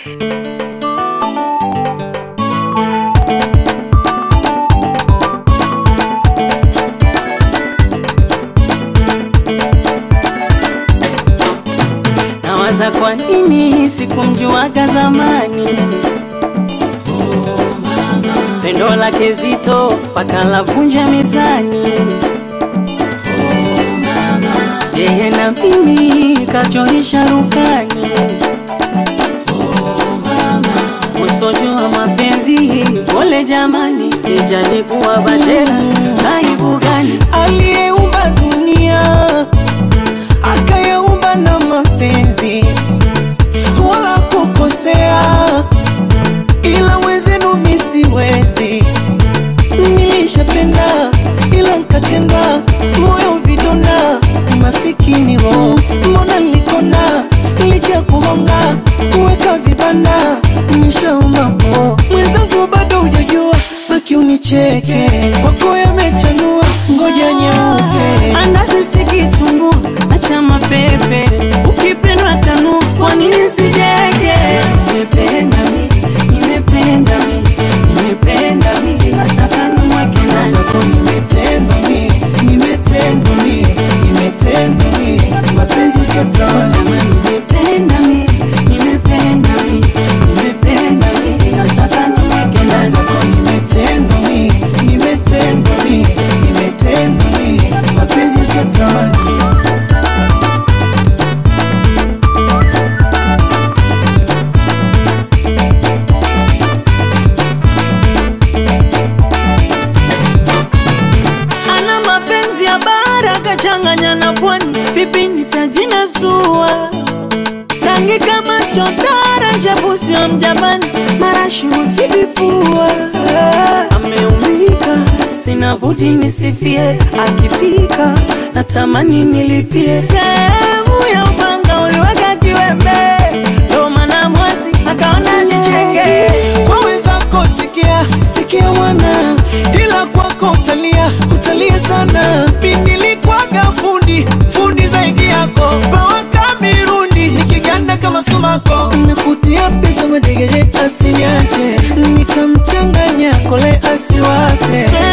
Nawaza kwa nini sikumjuaga zamani pendo lake zito paka lavunja mezani yeye na mimi kachorisha rukani usojua mapenzi pole jamani nijalikuwa batera aibu gani aliyeumba dunia akayaumba na mapenzi wala kukosea, ila wezenu mi siwezi. Nilishapenda ila nkatenda, moyo vidonda, masikini roho, mbona nilikona licha kuhonga kuweka vibanda, nishauma po mwenzangu, bado hujajua, baki unicheke, kwako yamechanua, ngoja nyeupe andazi sikitumbu acha mapepe ukipendwa tanu kwa nini sijege nimependa mi nimependa mi nimependa mi nataka nimweke ndani zako nimetendwa mi, nimetendwa mi, nimetendwa mi, mapenzi satamani Jamani, nimependa mi nimependa mi nimependa mi nataka nimweke ndani zako nimetendwa mi, nimetendwa mi, nimetendwa mi, mapenzi satamani ana mapenzi ya bara kachanganya na pwani, vipi nitajina sua rangi kama chotara shabusio mjapani marashi husibipua ameumika sina budi nisifie akipika natamani nilipie sehemu ya upanga uliweka kiwembe ndo maana mwasi akaona jicheke kwa wenzako sikia sikia mwana ila kwako utalia utalia sana pindilikwaga fundi fundi zaidi yako pawaka mirundi nikiganda kama sumako nakutia pesa madegeje asiniache nikamchanganya kole asiwape